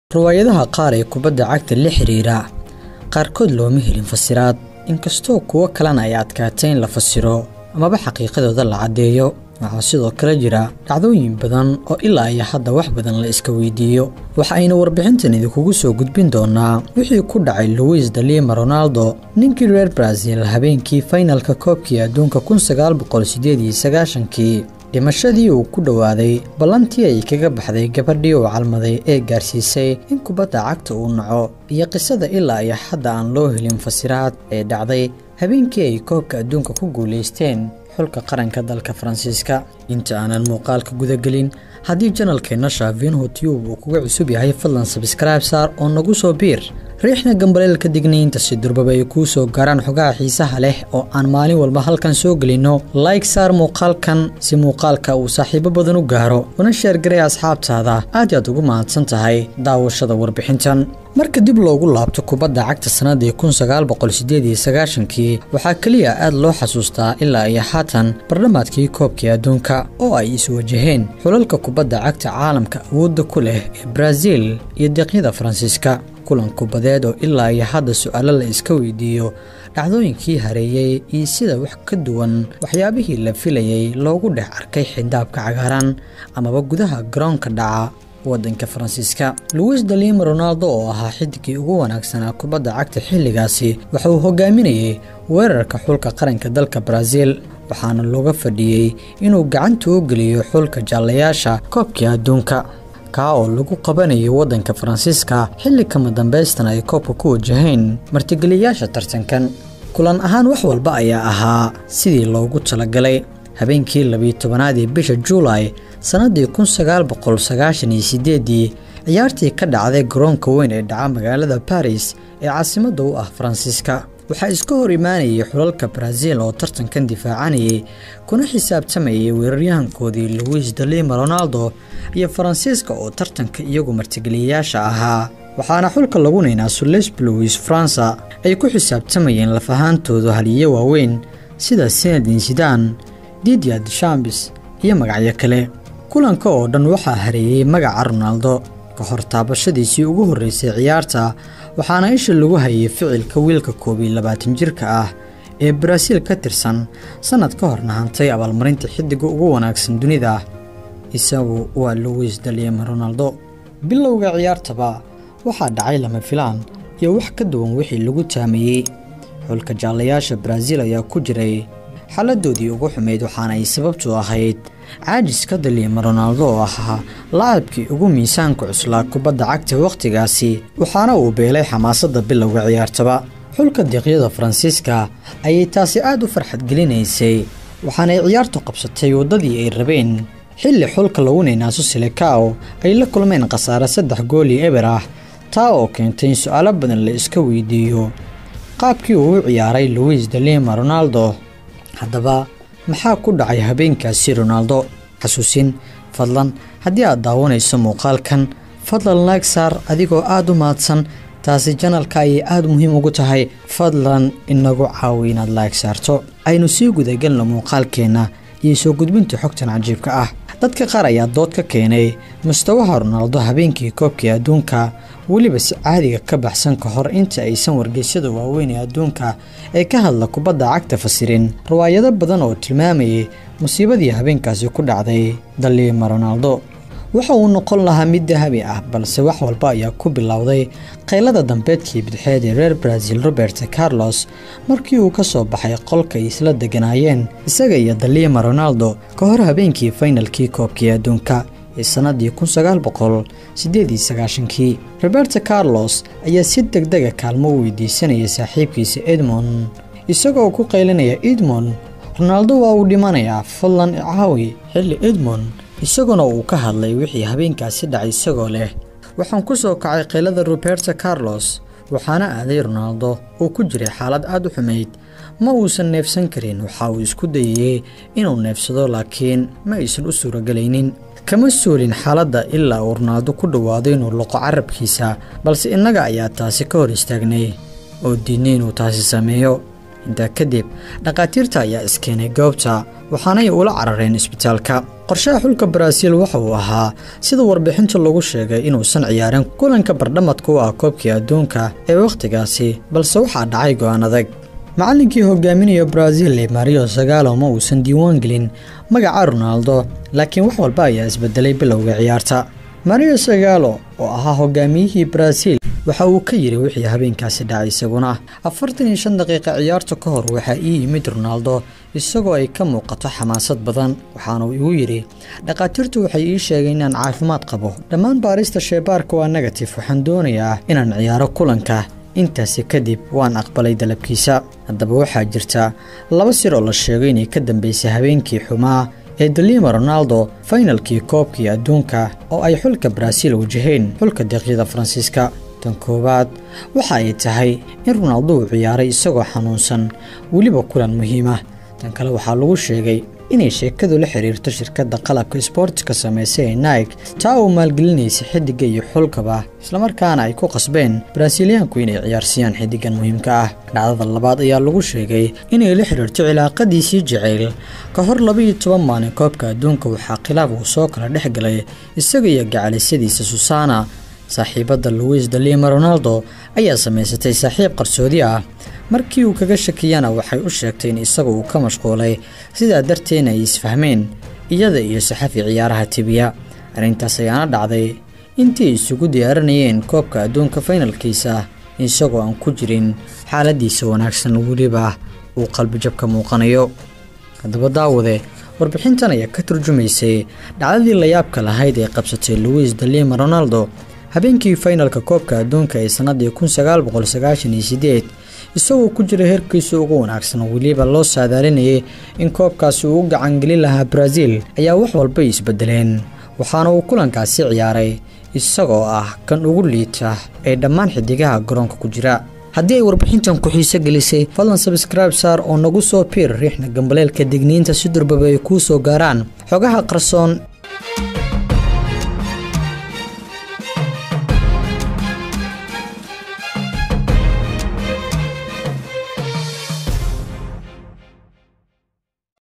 riwaayadaha qaar ee kubadda cagta la xiriira qaarkood looma helin fasiraad inkastoo kuwo kalena ay adkaatay in la fasiro amaba xaqiiqadooda la caddeeyo waxaa sidoo kale jira dhacdooyin badan oo ilaa iyo hadda wax badan la iska weydiiyo waxa ayna warbixintan idinkugu soo gudbin doonaa wixii ku dhacay luwis dalima ronaldo ninkii reer brazil habeenkii faynalka koobkii adduunka kii dhimashadii uu ku dhowaaday ballantii ay kaga baxday gabadhii uu calmaday ee gaarsiisay in kubadda cagta uu naco iyo qisada ilaa iyo hadda aan loo helin fasiraad ee dhacday habeenkii ay koobka adduunka ku guulaysteen xulka qaranka dalka faransiiska inta aanan muuqaalka gudagelin haddii janalkeenna shaafiinhu tiyub uu kuga cusub yahay fadlan sabskraibe saar oo nagu soo biir riixna gambaleelka digniinta si durbaba ay kuu soo gaaraan xogaha xiisaha leh oo aan maalin walba halkan soo gelinno layg saar muuqaalkan si muuqaalka uu saaxiibo badan u gaaro una sheergaray asxaabtaada aad yaad ugu mahadsan tahay daawashada warbixintan marka dib loogu laabto kubadda cagta sannadii kii waxaa keliya aad loo xasuustaa ilaa iyo haatan bardhamaadkii koobkii adduunka oo ay iswajaheen xulalka kubadda cagta caalamka awoodda ku leh ee brazil iyo deeqyada faransiiska kulan kubadeed oo ilaa iyo hadda su-aalo la iska weydiiyo dhacdooyinkii hareeyey iyo sida wax ka duwan waxyaabihii la filayey loogu dhex arkay xidaabka cagaaran amaba gudaha garoonka dhaca waddanka faransiiska luwis dalima ronaldo oo ahaa xidigii ugu wanaagsanaa kubadda cagta xilligaasi waxa uu hogaaminayey weerarka xulka qaranka dalka brazil waxaana looga fadhiyey inuu gacanta u geliyo xulka jaallayaasha koobkii adduunka kaa oo lagu qabanayo waddanka faransiiska xilli kama dambaystan ay koobka ku wajaheen martigeliyayaasha tartankan kulan ahaan wax walba ayaa ahaa sidii loogu talagalay habeenkii labiyi tobanaad ee bisha juulay sannaddii ii ciyaartii ka dhacday garoonka weyn ee dhaca magaalada baris ee caasimadda u ah faransiiska waxaa iska hor imaanayay xulalka brazil oo tartankan difaacanayay kuna xisaabtamayay weeraryahankoodii luwis dalima ronaldo iyo faransiiska oo tartanka iyagu martigeliyayaasha ahaa waxaana xulka lagu naynaaso les bluis faransa ay ku xisaabtamayeen lafahaantooda haliyo waaweyn sida senadin sidan didia deshambis iyo magacyo kale kulanka oo dhan waxaa hareeyey magaca ronaldo ka hor taabashadiisii ugu horreysay ciyaarta waxaana isha lagu hayay ficilka wiilka koob iyo labaatan jirka ah ee baraaziil ka tirsan sannad ka horna hantay abaalmarinta xiddiga ugu wanaagsan dunida isagu waa luwis dalima ronaldo bilowga ciyaartaba waxaa dhacay lama filaan iyo wax ka duwan wixii lagu taamayey xulka jaallayaasha baraaziil ayaa ku jiray xaaladoodii ugu xumayd waxaana ay sababtu ahayd caajiska dalima ronaldo oo ahaa laacabkii ugu miisaanka cuslaa kubadda cagta wakhtigaasi waxaana uu beelay xamaasadda bilowga ciyaartaba xulka deeqyada faransiiska ayay taasi aad u farxad gelinaysay waxaanay ciyaartu qabsatay waddadii ay rabeen xilli xulka lagu naynaaso silekaw ay la kulmeen khasaare saddex gool iyo eber ah taa oo keentay in su-aalo badan la iska weydiiyo qaabkii uu u ciyaaray luwis dalima ronaldo haddaba maxaa ku dhacay habeenkaasi ronaldo xasuusin fadlan haddii aad daawanayso muuqaalkan fadlan laag saar adigoo aad u mahadsan taasi janalka ayay aad muhiim ugu tahay fadlan inagu caawi inaad laag saarto aynu sii gudagelno muuqaalkeenna iyo soo gudbinta xogtan cajiibka ah dadka qaar ayaa dood ka keenay mustawaha ronaldo habeenkii koobkii adduunka weliba si caadiga ka baxsan ka hor inta aysan wargeysyada waaweyn ee adduunka ee ka hadla kubadda cagta fasirin riwaayado badan oo tilmaamayay musiibadii habeenkaasi ku dhacday dalima ronaldo waxa uu noqon lahaa mid dahabi ah balse wax walba ayaa ku bilowday qaylada dambeedkii bidxeed ee reer brazil robert carlos markii uu ka soo baxay qolka ay isla deganaayeen isaga iyo dalima ronaldo ka hor habeenkii faynalkii koobkii adduunka ee sannadii kii roberto carlos ayaa si degdega kaalmo u weydiisanaya saaxiibkiisa edmond isagoo ku qaylinaya edmond ronaldo waa uu dhimanayaa fadlan caawi xilli edmond isaguna uu ka hadlay wixii habeenkaasi dhacay isagoo leh waxaan ku soo kacay qaylada roberto carlos waxaana aaday ronaldo oo ku jiray xaalad aad u xumayd ma uusan neefsan karin waxa uu isku dayayey inuu neefsado laakiin ma aysan u suuragelaynin kama suulin xaaladda ilaa uu ronaldo ku dhowaado inuu loqo carabkiisa balse innaga ayaa taasi ka hor istaagnay oo diidnay inuu taasi sameeyo intaa kadib dhakhaatiirta ayaa iskeenay goobta waxaanay ula carareen isbitaalka qorshaha xulka baraaziil waxa uu ahaa sida warbixinta lagu sheegay inuusan ciyaarin kulanka bardhamadka u ah koobkii adduunka ee wakhtigaasi balse waxaa dhacay go'aan adag macallinkii hogaaminaya baraaziil mario sagalo ma uusan diiwaan gelin magaca ronaldo laakiin wax walba ayaa isbedelay bilowga ciyaarta mario sagalo oo ahaa hogaamiyihii baraaziil waxa uu ka yidhi wixii habeenkaasi dhacay isaguna afartan iyo shan daqiiqa ciyaarta ka hor waxaa ii yimid ronaldo isagoo ay ka muuqato xamaasad badan waxaana uu igu yidhi dhakhaatiirtu waxay ii sheegeen inaan caafimaad qabo dhammaan baarista sheebaarka waa negatif waxaan doonayaa inaan ciyaaro kulanka intaasi kadib waan aqbalay dalabkiisa haddaba waxaa jirta laba sir oo la sheegay inay ka dambeysay habeenkii xumaa ee dalima ronaldo faynalkii koobkii adduunka oo ay xulka baraaziil wajaheen xulka deeqyada faransiiska tan koowaad waxa ay tahay in ronaldo uu ciyaaray isagoo xanuunsan weliba kulan muhiima tan kale waxaa lagu sheegay inay sheekadu la xiriirto shirkadda qalabka isboortiska samaysa ee naig taa uu maalgelinaysa xiddigga iyo xulkaba islamarkaana ay ku qasbeen baraasiiliyaanku inay ciyaarsiiyaan xiddiggan muhiimka ah dhacdada labaad ayaa lagu sheegay inay la xiriirto cilaaqadiisii jacayl ka hor labaiyo toban maalin koobka adduunka waxaa khilaaf uu soo kala dhex galay isaga iyo gacalisadiisa susana saaxiibadda luwis dalima ronaldo ayaa samaysatay saaxiib qarsoodi ah markii uu kaga shakiyana waxay u sheegtay in isagu uu ka mashquulay sidaa darteedna ay isfahmeen iyada iyo saxafi ciyaaraha tibiya arrintaas ayaana dhacday intii ay isugu diyaarinayeen koobka adduunka faynalkiisa isagoo aan ku jirin xaaladiisa wanaagsan weliba uu qalbijab ka muuqanayo haddaba daawade warbixintan ayaa ka turjumaysay dhacdadii layaabka lahayd ee qabsatay luwis dalima ronaldo habeenkii faynalka koobka adduunka ee sannadii kun sagaal boqol sagaashan iyo sideed isagoo ku jira heerkiisa ugu wanaagsan weliba loo saadaalinayay in koobkaasi uu u gacangelin lahaa baraaziil ayaa wax walbay isbedeleen waxaana uu kulankaasi ciyaaray isagoo ah kan ugu liita ee dhammaan xidigaha garoonka ku jira haddii ay warbixintan ku xiiso gelisay fadlan sabscribe saar oo nagu soo piir riixna gambaleelka digniinta si durbaba ay kuu soo gaaraan xogaha qarsoon